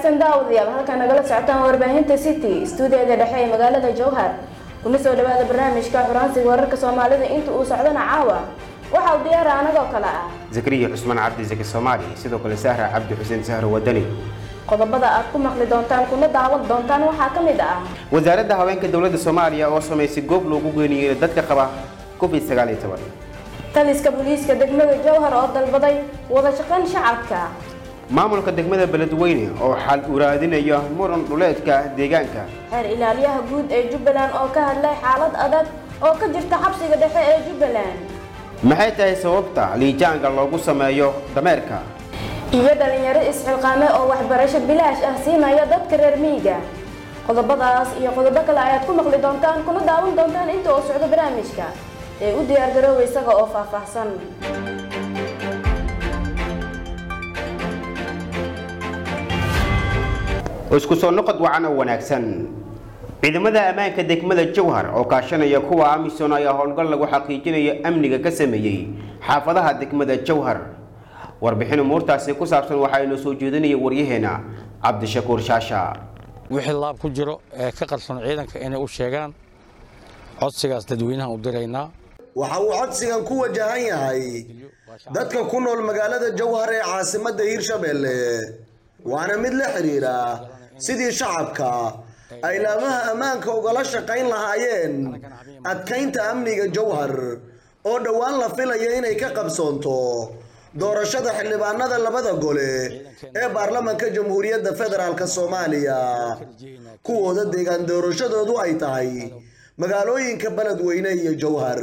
wanaagsan daawadayaal halkaa nagala socotaan warbaahinta city stuudiyada dhexe ee magaalada jowhar kuna soo dhawaada barnaamijka xuransiga wararka soomaalida inta uu socdana caawa waxa uu diyaara anagoo kale ah zakariya cusmaan cabdi zaki soomaali sidoo kale sahra cabdi xuseen sahro wadani qodobada aad ku maqli doontaan kuna daawan doontaan waxaa ka mid ah wasaaradda haweenka dowladda soomaaliya oo samaysay goob loogu geeniyo dadka qaba covid sagaal iyo toban taliska booliiska degmada jowhar oo dalbaday wada shaqayn shacabka maamulka degmada beledweyne oo xal uraadinaya muran dhuleedka deegaanka xeer ilaaliyaha guud ee jubbaland oo ka hadlay xaalad adag oo ka jirta xabsiga dhexe ee jubbaland maxay tahay sababta liijaanka loogu sameeyo dameerka iyo dhalinyaro isxilqaame oo waxbarasho bilaash ah siinaya dadka reer miyiga qodobadaas iyo qodobo kale ayaad ku maqli doontaan kuna daawan doontaan inta uu socdo barnaamijka ee u diyaargaroowa isaga oo faahfaahsan isku soo noqod wacan oo wanaagsan ciidamada ammaanka degmada jowhar oo kaashanaya kuwa amisom ayaa howlgal lagu xaqiijinayo amniga ka sameeyey xaafadaha degmada jowhar warbixin umuurtaasi ku saabsan waxaa inoo soo jeedinaya waryaheena cabdishakuur shaasha wixii laab ku jiro ee ka qarsoon ciidanka inay u sheegaan codsigaas dadweynaha u diraynaa waxa uu codsigan ku wajahan yahay dadka ku nool magaalada jowhar ee caasimadda hiirshabeelle waana mid la xidhiidha sidii shacabka ay laamaha ammaanka ugala shaqayn lahaayeen adkaynta amniga jowhar oo dhowaan la filaya inay ka qabsoonto doorashada xildhibaanada labada gole ee baarlamanka jamhuuriyadda federaalk soomaaliya kuwooda deegaan doorashadoodu ay tahay magaalooyinka beledweyne iyo jowhar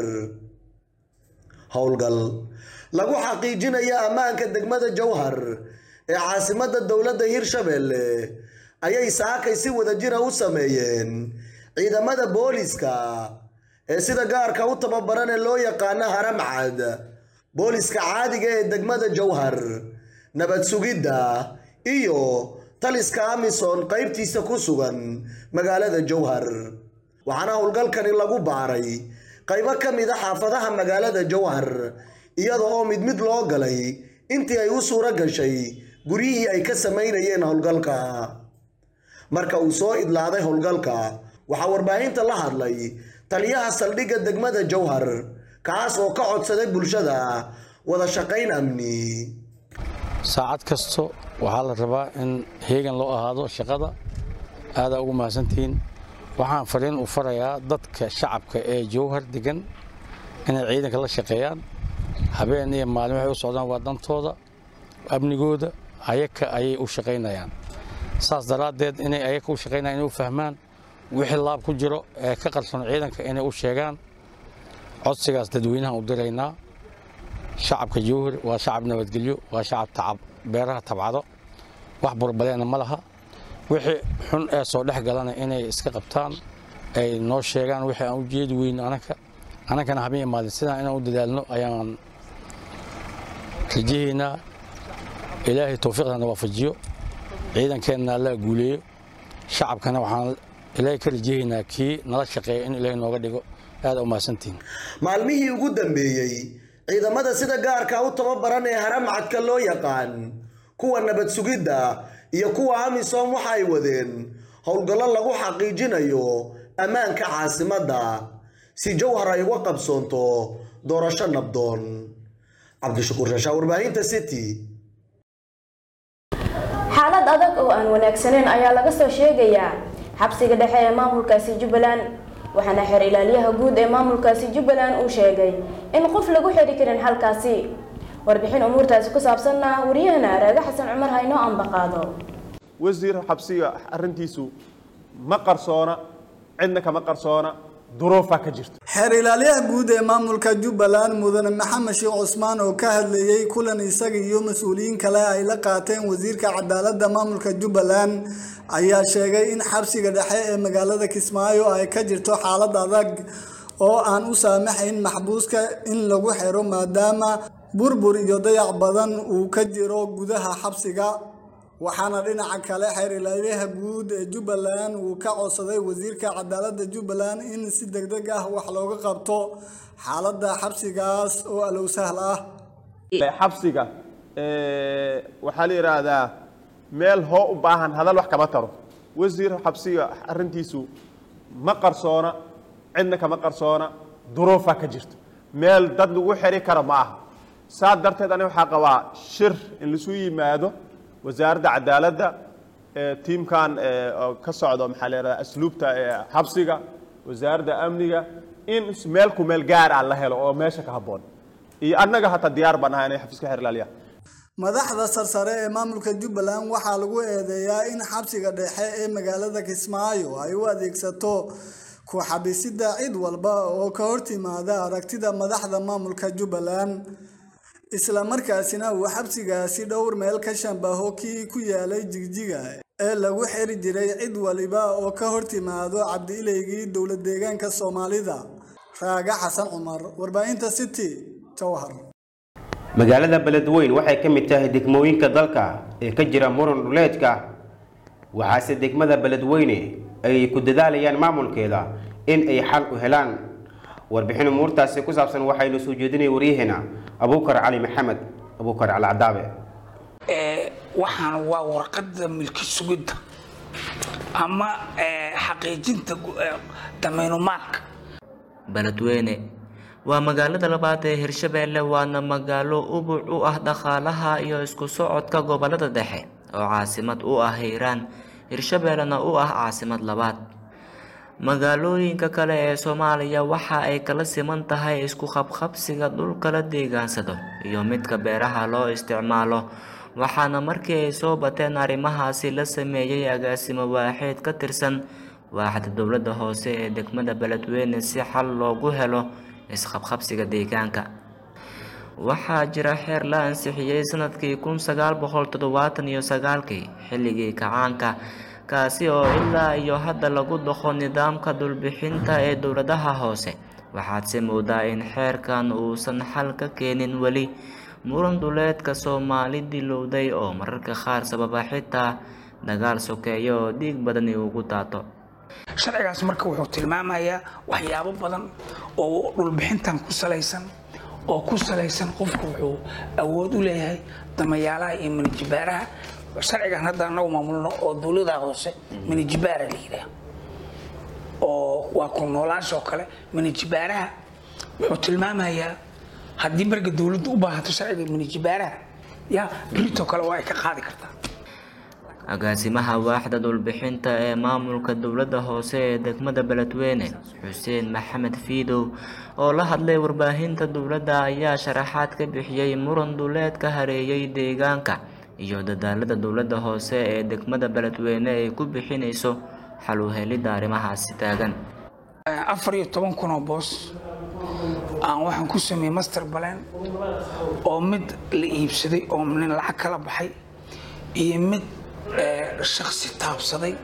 howlgal lagu xaqiijinaya ammaanka degmada jowhar ee caasimadda dowladda hiirshabeelle ayay saakay si wadajira u sameeyeen ciidamada booliska ee sida gaarka u tababaran ee loo yaqaano haramcad booliska caadiga ee degmada jowhar nabad sugidda iyo taliska amison qaybtiisa ku sugan magaalada jowhar waxaana howlgalkani lagu baaray qaybo ka mid a xaafadaha magaalada jowhar iyada oo mid mid loo galay intii ay u suuro gashay guryihii ay ka samaynayeen howlgalka marka uu soo idlaaday howlgalka waxaa warbaahinta la hadlay taliyaha saldhigga degmada jowhar kaas oo ka codsaday bulshada wada shaqayn amni saacad kasto waxaa la rabaa in heegan loo ahaado shaqada aadaa ugu mahadsantihiin waxaan fariin u farayaa dadka shacabka ee jowhar degan inay ciidanka la shaqeeyaan habeen iyo maalin waxay u socdaan waa dantooda amnigooda ayaka ayay u shaqaynayaan saas daraaddeed inay ayaka u shaqaynayan inay u fahmaan wixii laab ku jiro ee ka qarsoon ciidanka inay u sheegaan codsigaas dadweynaha u diraynaa shacabka jowhar waa shacab nabadgelyo waa shacab tacab beeraha tabcado wax burbaleena ma laha wixii xun ee soo dhex galana inay iska qabtaan ay noo sheegaan wixii aan u jeedi weyn anaka anakana habeen maalin sidaan inaan u dadaalno ayaan rajahaynaa ilaahay towfiiqdana waafajiyo ciidankeenna allaa guuleeyo shacabkana waxaan ilaahay ka rajahaynaa kii nala shaqeeya in ilaahay nooga dhigo aad u mahadsantihiin maalmihii ugu dambeeyey ciidamada sida gaarka u tababaran ee haramcadka loo yaqaan kuwa nabad sugidda iyo kuwa amisom waxa ay wadeen howlgallo lagu xaqiijinayo ammaanka caasimadda si jowhar ay uga qabsoonto doorasho nabdoon cabdishakuur shaashaa warbaahinta city xaalad adag oo aan wanaagsaneyn ayaa laga soo sheegayaa xabsiga dhexe ee maamulkaasi jubbaland waxaana xeer ilaaliyaha guud ee maamulkaasi jubbaland uu sheegay in qof lagu xiri karin halkaasi warbixin umuurtaasi ku saabsanna wariyahana raaga xasan cumar ha inoo ambaqaado wasiir xabsiga arrintiisu ma qarsoona cidna kama qarsoona duruufaa ka jirta xeer ilaaliyaha guud ee maamulka jubbaland mudane maxamed sheekh cusmaan oo ka hadlayey kulan isaga iyo mas-uuliyiin kale ay la qaateen wasiirka cadaaladda maamulka jubbaland ayaa sheegay in xabsiga dhexe ee magaalada kismaayo ay ka jirto xaalad adag oo aan u saamaxayn maxbuuska in lagu xiro maadaama burbur iyo dayac badan uu ka jiro gudaha xabsiga waxaana dhinaca kale xeer ilaaliyaha guud ee jubbaland uu ka codsaday wasiirka cadaaladda jubbaland in si degdeg ah wax looga qabto xaaladda xabsigaas oo alow sahl ah xabsiga waxaa la yidhaahdaa meel hoo u baahan hadal wax kama taro wasiir xabsiga arrintiisu ma qarsoona cidna kama qarsoona duruufaa ka jirto meel dad lagu xiri karo ma aha saa darteed aniga waxaa qabaa shir in lasu yimaado wasaaradda cadaaladda ee tiimkan ee, oo ka socdo maxaa la yidhahdaa asluubta ee xabsiga wasaaradda amniga in meel ku meel gaar ah la helo oo meesha ka habboon iyo annaga hataa diyaar baan ahay inay xafiiska xeer ilaaliya madaxda sarsare ee maamulka jubbaland waxaa lagu eedeeyaa in xabsiga dhexe ee magaalada kismaayo ay u adeegsato ku xabisida cid walba oo ka hortimaada aragtida madaxda maamulka jubbaland isla markaasina uu xabsigaasi dhowr meel ka shambaho kii ku yaalay jigjiga ee lagu xiri jiray cid waliba oo ka hortimaado cabdiileygii dowlad deegaanka soomaalida raaga xasan cumar warbaahinta city jowhar magaalada beledweyn waxay ka mid tahay degmooyinka dalka ee ka jira muran dhuleedka waxaase degmada beledweyne ay ku dadaalayaan maamulkeeda in ay xal u helaan warbixin umuurtaasi ku saabsan waxaynu soo jeedinay waryaheena abuukar cali maxamed abuukar cali cadaabe ee, waxaan waa warqadda milki sugidda ama ee, xaqiijinta gu- ee, damaynumaadka beledweyne waa magaalada labaad ee hirshabeelle waana magaalo ubuc u ah dhaqaalaha iyo isku socodka gobolada dhexe oo caasimad u ah hiiraan hirshabeellena u ah caasimad labaad magaalooyinka kale ee soomaaliya waxa ay kala siman tahay isku qabqabsiga dhulka la deegaansado iyo midka beeraha loo isticmaalo waxaana markii ay soo bateen arrimahaasi la sameeyey agaasimo waaxeed ka tirsan waaxda dowladda hoose ee degmada beledweyne si xal loogu helo isqabqabsiga deegaanka waxaa jira xeer la ansixiyey sanadkii kun sagaal boqol toddobaatan iyo sagaalkii xilligii kacaanka kaasi oo ilaa iyo hadda lagu dhaqo nidaamka dhulbixinta ee dowladaha hoose waxaadse moodaa in xeerkan uusan xal ka keenin weli muran dhuleedka soomaali dilowday oo mararka qaar sababa xitaa dagaal sokeeyo oo dhiig badani ugu daato sharcigaas marka wuxuu tilmaamayaa waxyaabo badan oo dhulbixintan ku salaysan oo ku salaysan qofku wuxuu awood u leeyahay damayaalaha iyo minijibaaraha sharcigan hadda anagu maamulno oo dowlada hoose minijibaara la yidhaah oo waa ku noolaansha oo kale minijibaaraha wuxuu tilmaamayaa haddii marka dowladdu u baahato sharciga minijibaaraha ya birito kale waa ay ka qaadi kartaa agaasimaha waaxda dhulbixinta ee maamulka dowladda hoose ee degmada beledweyne xuseen maxamed fiidow oo la hadlay warbaahinta dowladda ayaa sharaxaad ka bixiyey muran dhuleedka hareeyay deegaanka iyo dadaalada dowladda hoose ee degmada beledweyne ay ku bixinayso xal u helidda arrimahaasi taagan afar iyo toban kun oo boos aan waxaan ku sameeyey master balan oo mid la iibsaday oo nin lacag kala baxay iyo mid eh, shakhsi taabsaday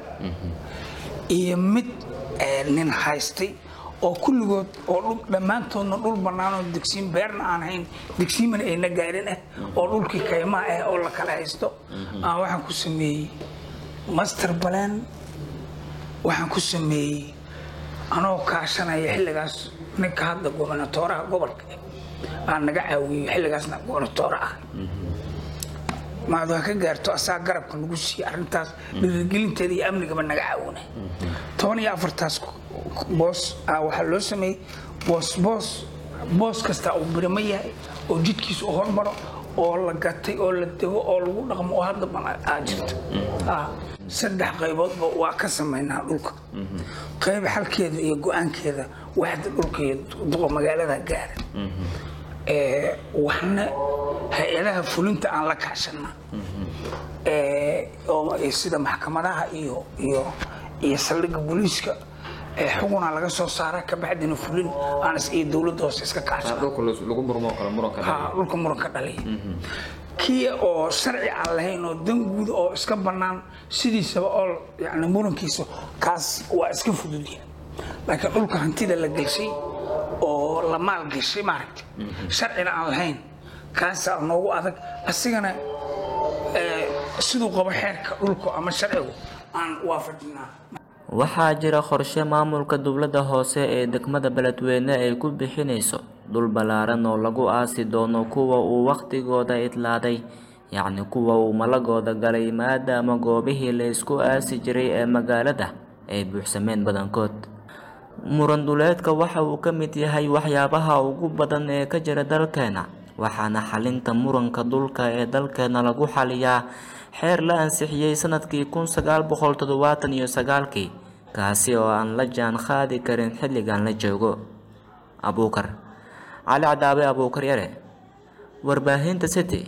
iyo mid eh, nin haystay oo kulligood oo dhul- dhammaantoodna dhul bannaan oo degsiin beerna aan hayn degsiimana ayna gaarin ah oo dhulkii kaymaha ah oo la kala haysto aan waxaan ku sameeyey master balan waxaan ku sameeyey anoo kaashanaya xilligaas ninka hadda gobernatooraha gobolka aan naga caawiyey xilligaasna gobernatoore ah maad waa ka gaarto asaa garabka nagu siiyey arrintaas dhiirigelinteeda iyo amnigaba naga caawinay toban iyo afartaas boos ah waxaa loo sameeyey boos boos boos kasta uu birimo yahay oo jidkiisa u hormaro oo la gatay oo la dego oo lagu dhaqmo oo hadda ban aa jirto Ah, saddex qayboodba waa ka samaynaa dhulka qayb xalkeeda iyo go-aankeeda waxda dhulka iyo duqa magaalada gaara Ee, waxna hay-adaha fulinta aan la kaashana Ee, oo ay sida maxkamadaha iyo iyo iyo saldhigga booliiska ee xuguna laga soo saara kabacdina fulin aan is iyo dowladda hoose iska kaashana lagu murmo karo muranka ha dhulka muranka dhaliya kii oo sharci aan lahayn oo dan guud oo iska bannaan sidiisaba oo yani murankiisa kaas waa iska fududya laakiin dhulka hantida la gelshay oo la maal geshay maaragta sharcina aan lahayn kaasaa noogu adag asigana eh, siduu qabo xeerka dhulka ama sharcigu aan waafajinaa waxaa jira qorshe maamulka dowladda hoose ee degmada beledweyne ay ku bixinayso dhul ballaaran oo lagu aasi doono kuwa uu wakhtigooda idlaaday yacni kuwa uu malagooda galay maadaama goobihii la isku aasi jiray ee magaalada ay buuxsameen badankood muran duleedka waxa uu ka mid yahay waxyaabaha ugu badan ee ka jira dalkeena waxaana xalinta muranka dhulka ee dalkeena lagu xaliyaa xeer la ansixiyey sanadkii kun sagaal boqol toddobaatan iyo sagaalkii kaasi oo aan la jaan qaadi karin xilligan la joogo abuukar cali cadaabe abuukar yare warbaahinta city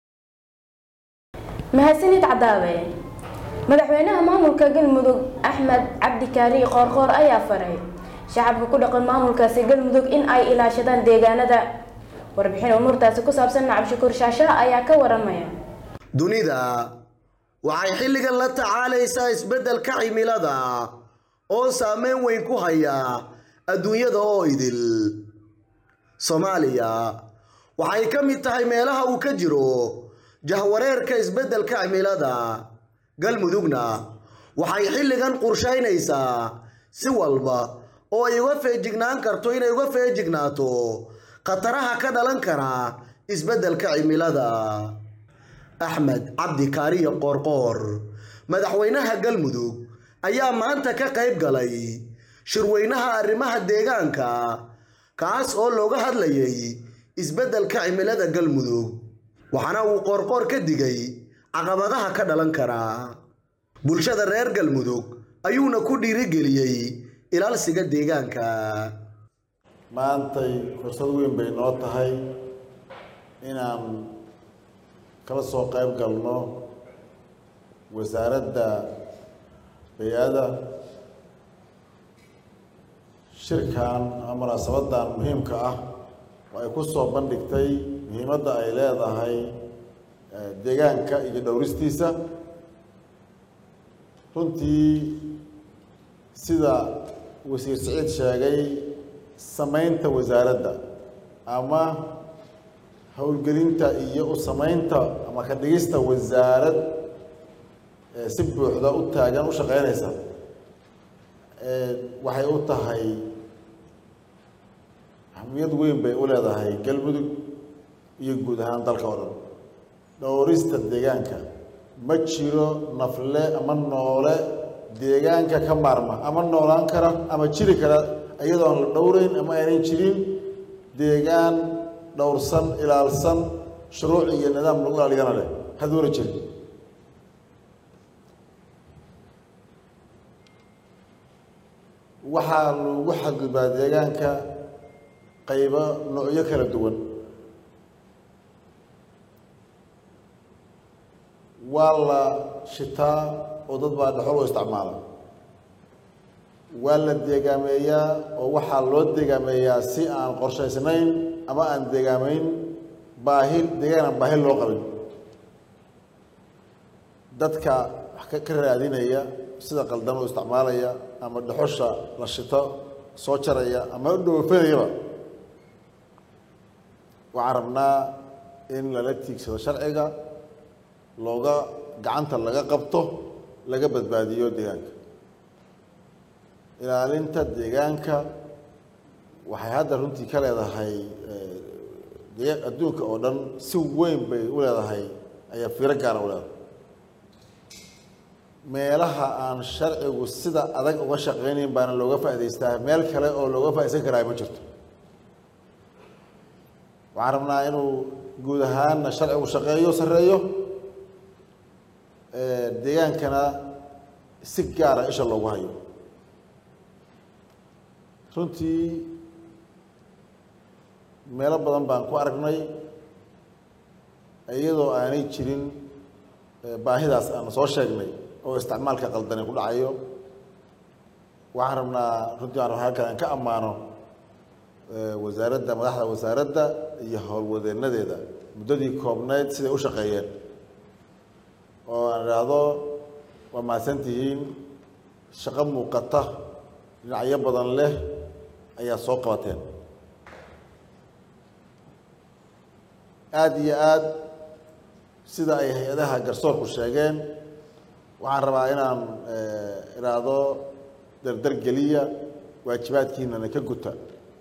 mahadsanid cadaabe madaxweynaha maamulka galmudug axmed cabdi kaari qoorqoor ayaa faray shacabka ku dhaqan maamulkaasi galmudug in ay ilaashadaan deegaanada warbixin umuurtaasi ku saabsan cabshakuur shaashaha ayaa ka waramaya dunida waxay xilligan la tacaalaysaa isbeddelka cimilada oo saameyn weyn ku haya adduunyada oo idil soomaaliya waxay ka mid tahay meelaha uu ka jiro jahwareerka isbeddelka cimilada galmudugna waxay xilligan qorshaynaysaa si walba oo ay uga feejignaan karto inay uga feejignaato khataraha ka dhalan kara isbeddelka cimilada axmed cabdi kaariyo qoorqoor madaxweynaha galmudug ayaa maanta ka qayb galay shirweynaha arrimaha deegaanka kaas oo looga hadlayay isbeddelka cimilada galmudug waxaana uu qoorqoor ka digay caqabadaha ka dhalan kara bulshada reer galmudug ayuuna ku dhiirigeliyey ilaalsiga deegaanka maantay fursad weyn bay noo tahay inaan kala soo qayb galno wasaaradda bay-ada shirkan ama munaasabadan muhiimka ah oo ay ku soo bandhigtay muhiimadda ay leedahay deegaanka iyo dhowristiisa runtii sida wasiir siciid sheegay samaynta wasaaradda ama howlgelinta iyo u samaynta ama ka dhigista wasaarad si buuxda u taagan u shaqeynaysa waxay u tahay ahmiyad weyn bay u leedahay galmudug iyo guud ahaan dalka oo dhan dhowrista deegaanka ma jiro nafle ama noole deegaanka ka maarma ama noolaan kara ama jiri kara iyadoo aan la dhowreyn ama aanay jirin deegaan dhowrsan ilaalsan shuruuc iyo nidaam lagu ilaaliyana leh haduuna jirin waxaa lagu xadgudbaa deegaanka qaybo noocyo kala duwan waa la shitaa oo dad baa dhexol u isticmaala waa la deegaameeyaa oo waxaa loo deegaameeyaa si aan qorshaysnayn ama aan deegaamayn baahi deegaan aan baahi loo qabin dadka wax ka raadinaya sida qaldan u isticmaalaya ama dhexosha la shito soo jaraya ama u dhowfanayaba waxaan rabnaa in lala tiigsado sharciga looga gacanta laga qabto laga badbaadiyo deegaanka ilaalinta deegaanka waxay hadda runtii ka leedahay adduunka oo dhan si weyn bay u leedahay ayaa fiiro gaara u leedahay meelaha aan sharcigu sida adag uga shaqaynayn baana looga faa'idaystaa meel kale oo looga faaidaysan karaa ma jirto waxaan rabnaa inuu guud ahaanna sharcigu shaqeeyo sarreeyo deegaankana si gaara isha loogu hayo runtii meelo badan baan ku aragnay iyadoo aanay jirin baahidaas aan soo sheegnay oo isticmaalka qaldani ku dhacayo waxaan rabnaa runtii aan halkan aan ka ammaano wasaaradda madaxda wasaaradda iyo howlwadeenadeeda muddadii koobnayd siday u shaqeeyeen oo aan idhaahdo waa mahadsan tihiin shaqo muuqata dhinacyo badan leh ayaa soo qabateen aada iyo aada sida ay hay-adaha garsoorku sheegeen waxaan rabaa inaan idhaahdo dardar geliya waajibaadkiinana ka guta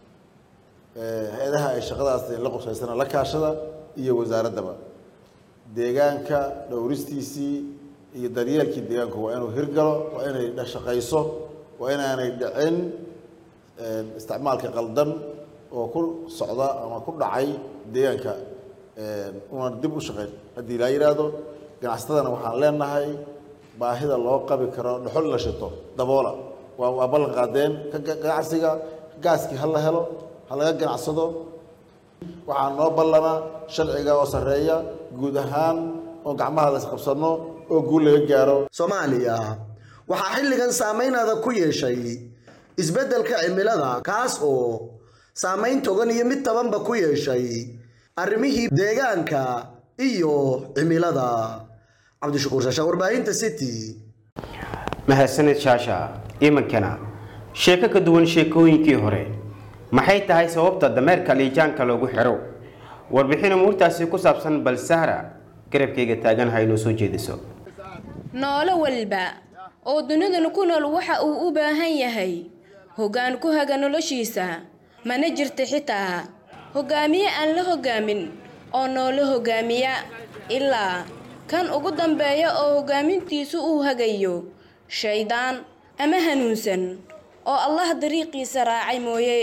hay-adaha ay shaqadaas la qorsaysana la kaashada iyo wasaaraddaba deegaanka dhowristiisii iyo daryeelkii deegaanku waa inuu hirgalo waa inay shaqayso waa inaanay dhicin isticmaalka qaldan oo ku socda ama ku dhacay deegaanka una dib u shaqayn haddii laa yidhaahdo ganacsatadana waxaan leenahay baahida loo qabi karo dhuxul in la shito daboola waa waa ballan qaadeen ka ganacsiga gaaskii ha la helo ha laga ganacsado waxaa noo ballana sharciga oo sarreeya guud ahaan oo gacmaha la isqabsano oo guul laga gaaro soomaaliya waxaa xilligan saameynaada ku yeeshay isbeddelka cimilada kaas oo saameyn togan iyo mid tabanba ku yeeshay arrimihii deegaanka iyo cimilada cabdishakuur shaasha warbaahinta city mahadsanid shaasha imankana sheeko ka duwan sheekooyinkii hore maxay tahay sababta dameerka liijaanka loogu xiro warbixin umuurtaasi ku saabsan bal sahra garabkayga taagan ha inoo soo jeediso noolo walba oo dunidan ku nool waxa uu u baahan yahay hoggaan ku haga noloshiisa mana jirta xitaa hoggaamiye aan la hoggaamin oo noolo hoggaamiya ilaa kan ugu dambeeya oo hoggaamintiisu uu hagayo shaydaan ama hanuunsan oo allah dariiqiisa raacay mooye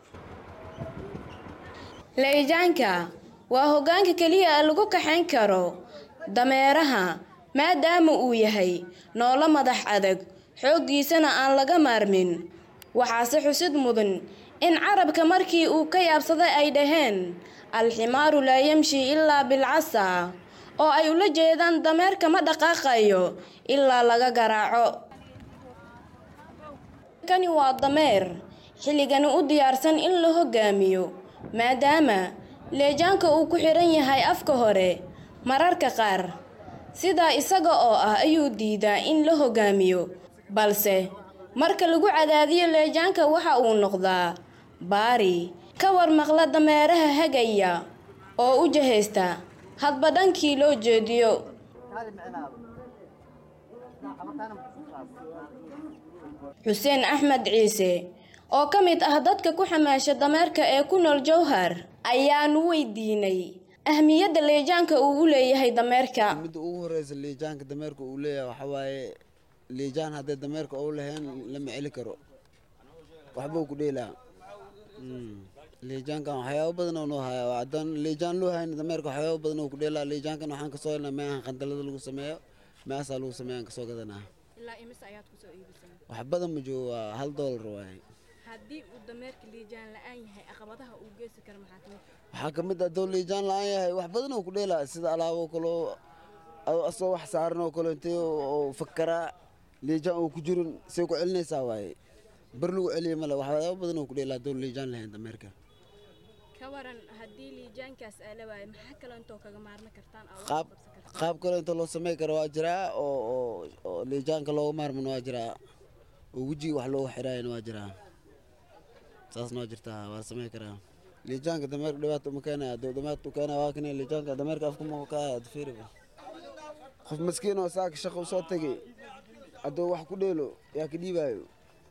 layjaanka waa hoggaanka keliya lagu kaxayn karo dameeraha maadaama uu yahay noolo madax adag xooggiisana aan laga maarmin waxaase xusid mudan in carabka markii uu ka yaabsaday ay dhaheen alximaaru laa yamshi ilaa bilcasa oo ay ula jeedaan dameerka ma dhaqaaqayo ilaa laga garaaco kani waa dameer xilligani u diyaarsan in la hoggaamiyo maadaama leejaanka uu ku xidhan yahay afka hore mararka qaar sidaa isaga oo ah ayuu diidaa in la hoggaamiyo balse marka lagu cadaadiyo leejaanka waxa uu noqdaa baari ka war maqla dameeraha hagaya oo u jahaysta hadba dhankii loo jeediyo xuseen axmed ciise oo ka mid ah dadka ku xamaasha dameerka ee ku nool jowhar ayaanu weydiinay ahmiyadda leejaanka uu u leeyahay dameerka midda ugu horeysa liijaanka dameerka uu leeyahay waxaa waaye liijaan haddii dameerka uu lahayn lama celi karo waxbuu ku dheelaa liijaankan waxyaabo badan oo noo haya haddaan liijaan loo hayn dameerka waxyaabo badan oo ku dheelaa liijaankan waxaan kasoo helnaa meehan qandalada lagu sameeyo meehasaa lagu sameeyaan kasoo gadanaa ilaa imise ayaad kusoo iibisay wax badan ma joogo waa hal doolar waaye haddii uu dameerka liijaan la-aan yahay caqabadaha uu geysi karo maxaa kamid waxaa ka mid ah doo liijaan la-aan yahay wax badan oo ku dheelaa sida alaabo kaloo asoo wax saaran oo kale intee oo fakaraa liijaan oo ku jirin say ku celinaysaa waaye bar lagu celiya male waxyaabo badan oo ku dheelaa doo liijaan lahayn dameerka ka waran haddii liijaankaas aa la waayo maxaa kaloo intoo kaga maarmi kartaan oo qaab qaab kale inta loo samey karo waa jiraa oo oo oo liijaanka looga maarmana waa jiraa oo wejiga wax loogu xiraayana waa jiraa saasna waa jirtaa waa la samey karaa liijaanka dameerka dhibaato uma keenaya hadduu dhibaato u keenaya waa kan liijaanka dameerka afka ma ka haya fiiriba qof maskiin oo saaka shaqo usoo tegay hadduu wax ku dheelo yaa ka dhiibaayo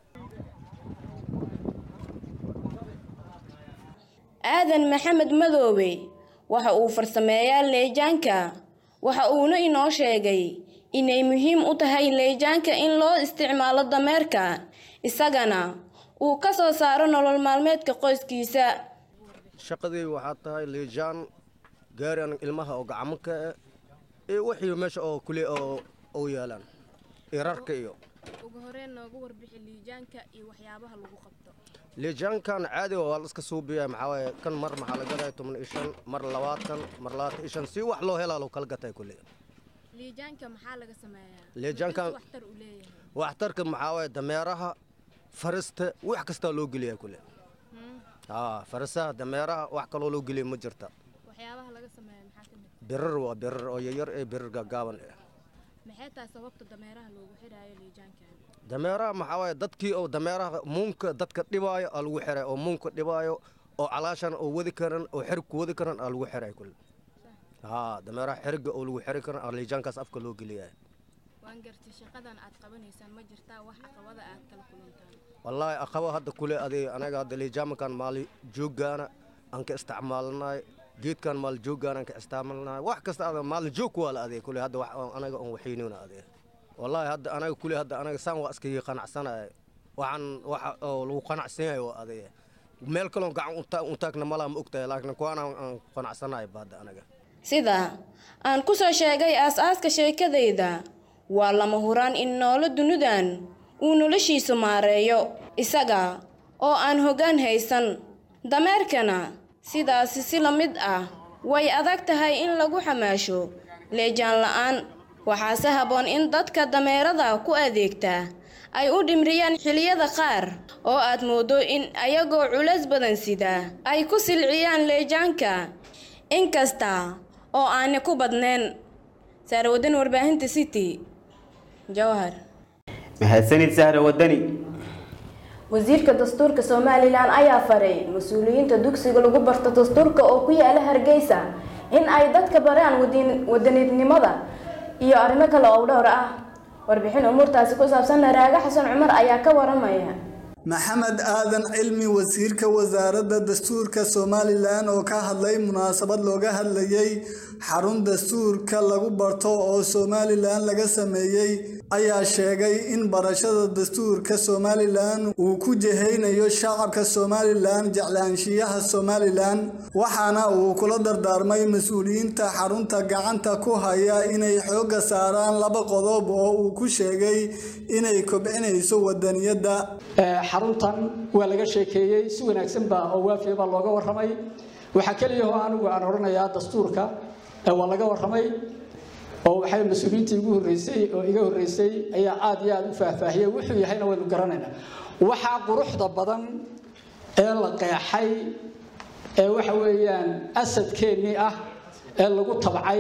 aadan maxamed madoobe waxa uu farsameeyaa leejaanka waxa uuna inoo sheegay inay muhiim u tahay leejaanka in loo isticmaalo dameerka isagana uu ka soo saaro nolol maalmeedka qoyskiisa shaqadii waxaa tahay liijaan gaari an ilmaha oo gacmo ka eh iyo wixii meesha oo kule oo u yaalaan iyo rarka iyo ugu horeen noogu warbixi liijaanka iyo waxyaabaha lagu qabto liijaankan caadiga waa la iska suubiya maxaa waaye kan mar maxaa la gadaya toban iyo shan mar labaatan mar labaatan iyo shan si wax loo helaa loo kala gatay kule liijaanka maxaa laga sameeyaa liijaankan waxtar uu leeyahay waxtarka maxaa waaye dameeraha farista wax kastaa loo geliyaa kule haa farisaha dameeraha wax kaloo loo geliya ma jirta waxyaabaha laga sameeya maxaa ka mid birar waa birar oo yaryar ee birar gaagaaban eh maxay tahay sababta dameeraha loogu xidhaayo liijaanka dameeraha maxaa waaye dadkii oo dameeraha muunka dadka dhibaayo aa lagu xiray oo muunka dhibaayo oo calaashan oo wadi karan oo xerig ku wadi karan aa lagu xiray kule haa dameeraha xeriga oo lagu xiri karan aa liijaankaas afka loo geliyaa waan gartay shaqadan aad qabanaysaan ma jirtaa wax caqabada aad kala kulantaan wallaahi aqaba hadda kule adi anaga hadda liijaamankan maali jooggaana aan ka isticmaalanay geedkan maaljooggaanaan ka isticmaalnaa wax kasta ada maaljoog waa la adeeg kule hadda wax oo anaga oon waxaynuna adeeg wallaahi hadda anaga kule hadda anaga saan waa iskaga qanacsanaya waxaan waxa oo lagu qanacsan yahay waa adeeg meel kaloon gacan unta- untaagna malaa ma ogtahay laakiin kuwaan aan aan qanacsanahay ba hadda anaga sida aan ku soo sheegay aas-aaska sheekadayda waa lama huraan in noolo dunidan uu noloshiisu maareeyo isaga oo aan hoggaan haysan dameerkana sidaasi si la mid ah way adag tahay in lagu xamaasho leejaan la'aan waxaase habboon in dadka dameerada ku adeegta ay u dhimriyaan xilliyada qaar oo aad mooddo in ayagoo culays badan sida ay ku silciyaan leejaanka inkasta oo aani ku badnayn saarwadan warbaahinta city jawhar mahadsanid sahra wadani wasiirka dastuurka somalilan ayaa faray mas-uuliyiinta dugsiga lagu barto dastuurka oo ku yaala hargeysa in ay dadka baraan wadin- wadaniidnimada iyo arrimo kale oo dhowr ah warbixin umuurtaasi ku saabsan naraaga xasan cumar ayaa ka waramaya maxamed aadan cilmi wasiirka wasaaradda dastuurka somalilan oo ka hadlay munaasabad looga hadlayay xarun dastuurka lagu barto oo somalilan laga sameeyey ayaa sheegay in barashada dastuurka somalilan uu ku jehaynayo shacabka somalilan jeclaanshiyaha somalilan waxaana uu kula dardaarmay mas-uuliyiinta xarunta gacanta ku haya inay xoogga saaraan laba qodob oo uu ku sheegay inay kobcinayso wadaniyadda xaruntan waa laga sheekeeyey si wanaagsan baa oo waafiya baa looga warramay waxaa keliya oo anigu aan odhanayaa dastuurka ee waa laga warramay oo waxay mas-uuliyiintii igu horreysay oo iga horreysay ayaa aad iyo aad u faahfaahiyey wuxuu yahayna waynu garanaynaa waxaa quruxda badan ee la qeexay ee waxa weeyaan asadkeennii ah ee lagu tabcay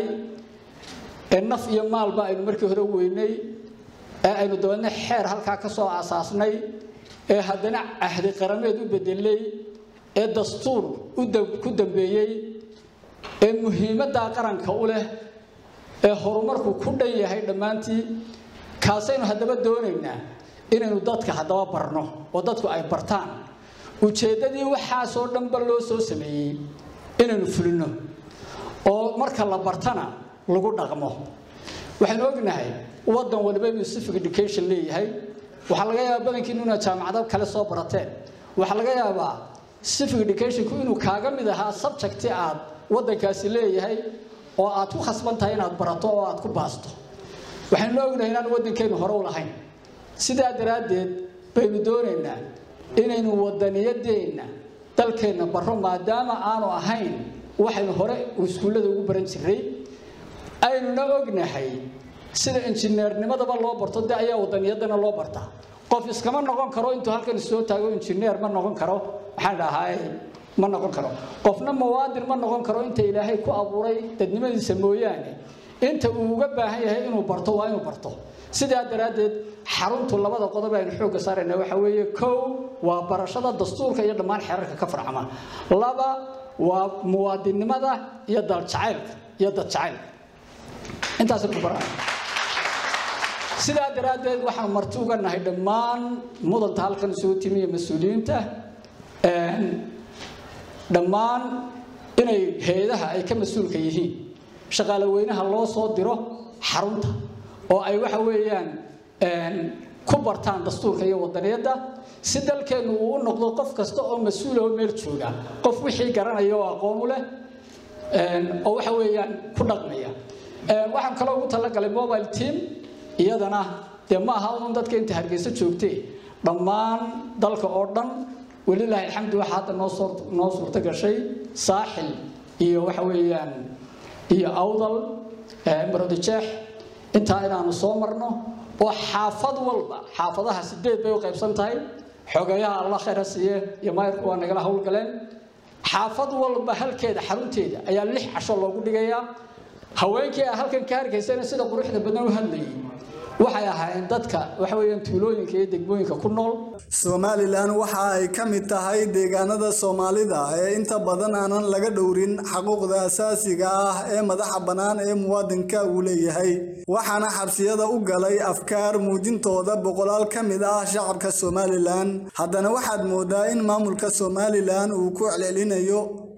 ee naf iyo maalba aynu markii hore weynay ee aynu dabeedna xeer halkaa ka soo aasaasnay ee haddana cahdi qarameed u bedelay ee dastuur u dam- ku dambeeyey ee muhiimaddaa qaranka u leh ee horumarku ku dhan yahay dhammaantii kaasaynu haddaba doonaynaa inaynu dadka haddaba barno oo dadku ay bartaan ujeeddadii waxaasoo dhanba loo soo sameeyey inaynu fulino oo marka la bartana lagu dhaqmo waxaynu ognahay waddan waliba inuu civic education leeyahay waxaa laga yaabaa badankiinu inaad jaamacado kale soo barateen waxaa laga yaabaa civic educationku inuu kaaga mid ahaa subjecti aad waddankaasi leeyahay oo aad ku khasban tahay inaad barato oo aad ku baasto waxaynu ognahay inaan waddankeennu hore u lahayn sidaa daraaddeed baynu doonaynaa inaynu waddaniyadeenna dalkeenna barro maadaama aanu ahayn waxaynu hore iskuullada ugu baran jiray aynuna ognahay sida injineernimadaba loo barto de ayaa wadaniyadana loo bartaa qof iskama noqon karo intuu halkan soo taago injineer ma noqon karo waxaan dhahay ma noqon karo qofna muwaadin ma noqon karo inta ilaahay ku abuuray dadnimadiisa mooyaane inta uu uga baahan yahay inuu barto waa inuu barto sidaa daraaddeed xaruntu labada qodob aynu xoogga saarayna waxa weeye kow waa barashada dastuurka iyo dhammaan xeerarka ka farcama laba waa muwaadinnimada iyo daljacaylka iyo dadjacaylka intaas ku baraa sidaa daraaddeed waxaan marti uga nahay dhammaan mudanta halkan isugu timi iyo mas-uuliyiinta dhammaan inay hay-adaha ay ka mas-uulka yihiin shaqaale weynaha loo soo diro xarunta oo ay waxa weeyaan ku bartaan dastuurka iyo wadaniyadda si dalkeennu uu u noqdo qof kasta oo mas-uula oo meel jooga qof wixii garanaya oo aqoon u leh oo waxa weeyaan ku dhaqmaya waxaan kaloo ugu talagalay mobile team iyadana dee ma aha un dadka inta hargeysa joogtee dhammaan dalka oo dhan welilaahi alxamdu waxaa hadda noo soo noo suurto gashay saaxil iyo waxa weeyaan iyo awdal marodijeex intaa inaanu soo marno oo xaafad walba xaafadaha sideed bay u qaybsan tahay xogeeyaha alla khayr ha siiye iyo maayirku waa nagala howlgaleen xaafad walba halkeeda xarunteeda ayaa lix casho loogu dhigayaa haweenkii a halkan ka hargaysana sida quruxda badan u hadlayay waxay ahaayeen dadka waxa weeyaan tuulooyinka iyo degmooyinka ku nool somalilan waxa ay ka mid tahay deegaanada soomaalida ee inta badan aanan laga dhowrin xaquuqda asaasiga ah ee madaxa bannaan ee muwaadinka uu leeyahay waxaana xabsiyada u galay afkaar muujintooda boqolaal ka mid ah shacabka somalilan haddana waxaad moodaa in maamulka somalilan uu ku celcelinayo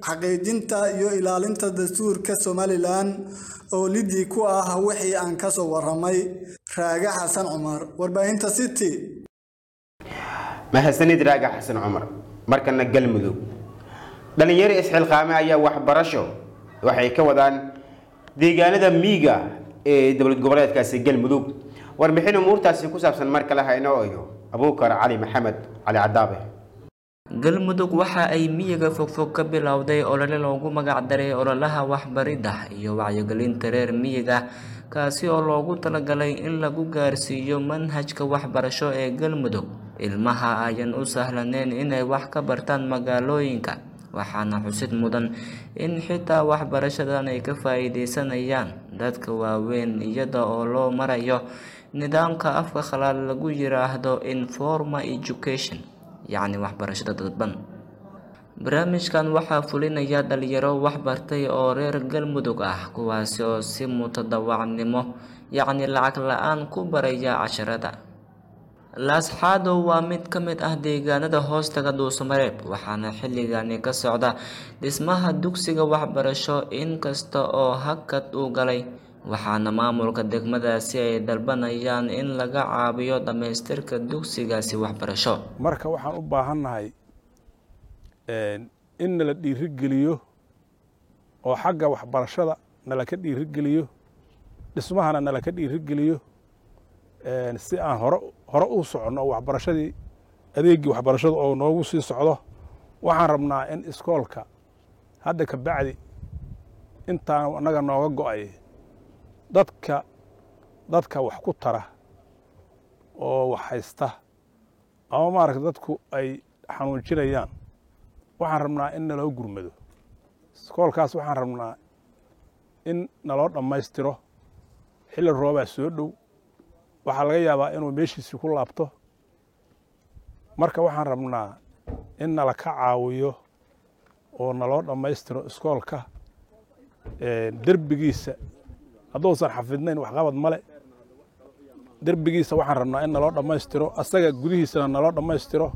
xaqiijinta iyo ilaalinta dastuurka somalilan oo lidii ku ah wixii aan ka soo waramay raage xasan cumar warbaahinta city mahadsanid raaga xasan cumar markana galmudug dhalinyaro isxilqaame ayaa waxbarasho waxay ka wadaan deegaanada miiga ee dowlad goboleedkaasi galmudug warbixin umuurtaasi ku saabsan mar kale haynoo eego abuukar cali maxamed cali cadaabe galmudug waxa ay miyiga fogfog ka bilowday olole loogu magac daray ololaha waxbaridda iyo wacyigelinta reer miyiga kaasi oo loogu talagalay in lagu gaarsiiyo manhajka waxbarasho ee galmudug ilmaha ayan u sahlaneyn inay wax ka bartaan magaalooyinka waxaana xusid mudan in xitaa waxbarashadan ay ka faa-iideysanayaan dadka waaweyn iyada oo loo marayo nidaamka afka khalaad lagu yiraahdo informal education yacni waxbarashada dadban barnaamijkan waxaa fulinaya dhalinyaro waxbartay oo reer galmudug ah kuwaasi oo si mutadawacnimo yacni lacag la-aan ku baraya casharada laasxaadow waa mid ka mid ah deegaanada hoostaga dhuusamareeb waxaana xilligani ka socda dhismaha dugsiga waxbarasho inkasta oo hakad uu galay waxaana maamulka degmadaasi ay dalbanayaan in laga caabiyo dhammaystirka dugsigaasi waxbarasho marka waxaan u baahannahay in nala dhiirigeliyo oo xagga waxbarashada nala ka dhiirigeliyo dhismahana nala ka dhiirigeliyo si aan hore hore u soconno oo waxbarashadii adeeggii waxbarashada oo noogu sii socdo waxaan rabnaa in iskoolka hadda ka bacdi intaan annaga nooga go-ay dadka dadka wax ku tara oo wax haysta ama maaragta dadku ay xanuunjinayaan waxaan rabnaa in naloo gurmado iskoolkaas waxaan rabnaa in naloo dhammaystiro xilli roobaa soo dhow waxaa laga yaabaa inuu meeshiisii ku laabto marka waxaan rabnaa in nala ka caawiyo oo naloo dhammaystiro iskoolka derbigiisa hadduusan xafidnayn waxqabad male derbigiisa waxaan rabnaa in naloo dhammaystiro asaga gudihiisana naloo dhammaystiro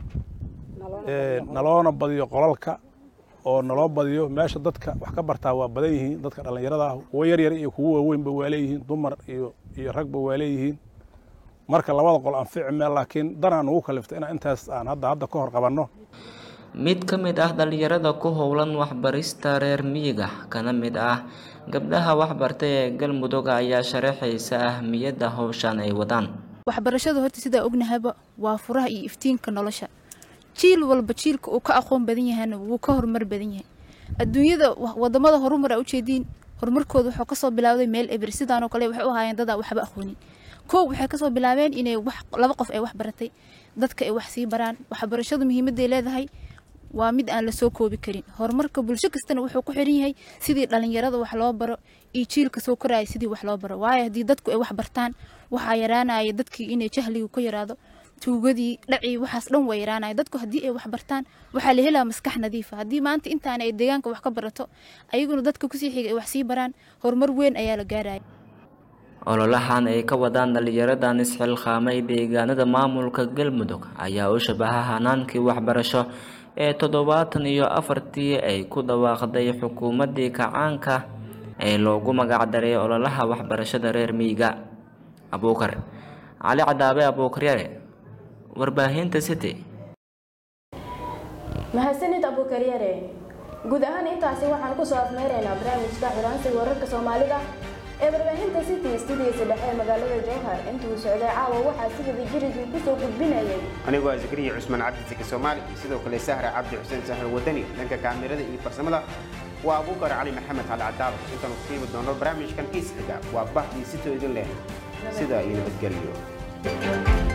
naloona badiyo qolalka oo naloo badiyo meesha dadka wax ka bartaa waa badan yihiin dadka dhallinyarada ah kuwo yaryar iyo kuwo waaweynba waa leeyihiin dumar iyo iyo ragba waa leeyihiin marka labada qol anfici meel laakiin danaa nugu kalifta inaan intaas aan hadda hadda ka hor qabanno mid ka mid ah dhalinyarada ku howlan waxbarista reer miyiga kana mid ah gabdhaha waxbartay ee galmudug ayaa sharaxaysa ahmiyadda howshan ay wadaan waxbarashadu horta sidaa ognahaba waa furaha iyo iftiinka nolosha jiil walba jiilka uu ka aqoon badan yahana wuu ka horumar badan yahay adduunyada wadamada horumar a ujeediin horumarkooda wuxuu kasoo bilaawday meel eber sidaanoo kale waxay u ahaayeen dadaa waxba aqoonin kow waxay kasoo bilaabeen inay wax laba qof ay wax baratay dadka ay wax sii baraan waxbarashadu muhiimadday leedahay waa mid aan lasoo koobi karin horumarka bulsho kastana wuxuu ku xiran yahay sidii dhalinyarada wax loo baro iyo jiilka soo koraya sidii wax loo baro waayo haddii dadku ay wax bartaan waxaa yaraanaya dadkii inay jahligu ka yaraado tuugadii dhacii waxaas dhan waa yaraanaya dadku haddii ay wax bartaan waxaa la helaa maskax nadiifa haddii maanta intaana ay deegaanka wax ka barato ayaguna dadka kusii xiga ay wax sii baraan horumar weyn ayaa la gaaraya ololahan ay ka wadaan dhalinyaradan isxilqaamay deegaanada maamulka galmudug ayaa u shabaha hanaankii waxbarasho ee toddobaatan iyo afartii ay ku dhawaaqday xukuumaddii kacaanka ee loogu magacdaray ololaha waxbarashada reer miyiga abuukar cali cadaabe abuukaryare warbaahinta city mahadsanid abuukaryare guud ahaan intaasi waxaan kusoo afmeeraynaa barnaamijka xuraansiga wararka soomaalida ee warbaahinta city studiisa dhexe ee magaalada jowhar intuu socday caawa waxaa si wada jiridii kusoo gudbinayay anigoo ah zakariya cusmaan cabdi saki soomaali sidoo kale sahra cabdi xuseen sahar wadani dhanka kaamirada iyo farsamada waa abuukar cali maxamed cali cadaab intaanu ku qiimi doono barnaamijkan kiis xiga waa bahdii sitoo idin leh sida iyo nabadgelyo